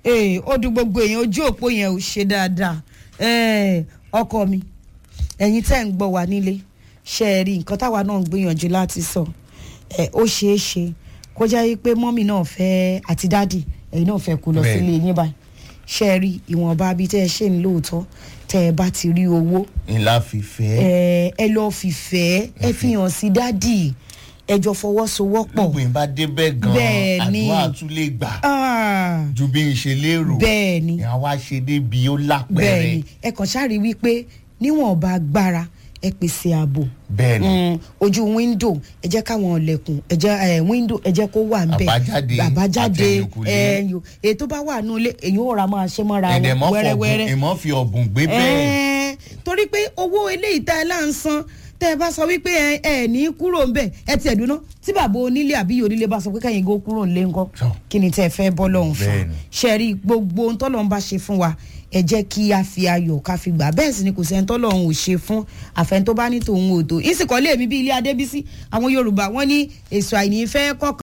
ee ó dùn gbogbo èèyàn ojú òpó yẹn ò ṣe dáadáa Eh, ọkọ mi ẹ̀yin tẹ́ ń gbọ́ wá nílé ṣe é rí nǹkan táwa náà ń gbìyànjú láti sọ ẹ ó ṣeé ṣe kó jẹ́ wípé mọ́mì náà fẹ́ àti dádì ẹ̀yin náà fẹ́ kó lọ Bẹ́ẹ̀. sílé yín báyìí ṣe é rí ìwọ̀nba bíi tẹ́ ẹ ṣe ń lóòótọ́ tẹ́ ẹ bá ti rí owó ńlá fífẹ́ ẹ ẹ lọ fìfẹ́ ẹ fi hàn sí dádì ẹ jọ fọwọ́sowọ́pọ̀ gbogbo yín bá débẹ̀ gan Bẹ́ẹ̀ ni. àdúrà tún lè gbà Ah, ju bí n ṣe lérò bẹ́ẹ̀ ni ìyá wa ṣe débi ó bẹ́ẹ̀ lápẹ̀rẹ̀ ni ẹ kàn ṣáà rí wípé níwọ̀nba agbára ẹ pèsè ààbò bẹ́ẹ̀ ni Mm, ojú wíńdò ẹ jẹ́ káwọn ọ̀lẹ̀kùn ẹ jẹ́ ẹ wíńdò ẹ jẹ́ kó wà ń bẹ̀ Àbájáde àbájáde àtẹ̀yìnkùlé. ẹ̀yìn èyí tó bá wà nù ilé èyí ò ra máa ṣe mọ́ra wọn ẹ̀dẹ̀ mọ́ fọ̀gùn wẹ́rẹ́wẹ́rẹ́ ìmọ̀ fi ọ̀bùn gbé bẹ́ẹ̀ Ẹ́ẹ́, torí pé owó eléyìí tá ẹ là ń san tẹ ẹ bá sọ wípé ẹ ẹ ní kúrò ńbẹ ẹ tiẹ̀ dúná tí bàbá onílé àbí ìyá onílé bá sọ pé kẹ́yìn gó kúrò ńlé ńkọ́ Sọ. kí ni tẹ́ ẹ fẹ́ bọ́ lọ́hùn fún Bẹ́ẹ̀ni. ṣe rí gbogbo ohun tọ́lọ́hún bá ṣe fún wa ẹ jẹ́ kí a fi ayọ̀ ká fi gbà bẹ́ẹ̀ sì ni kò sẹ́ni tọ́lọ́hún ò ṣe fún àfẹ́ni tó bá ní tòun ò tó ìsìnkọ́lé mi bí ilé adébísí àwọn yorùbá wọ́n ní èso àìní fẹ́ kọ́kọ́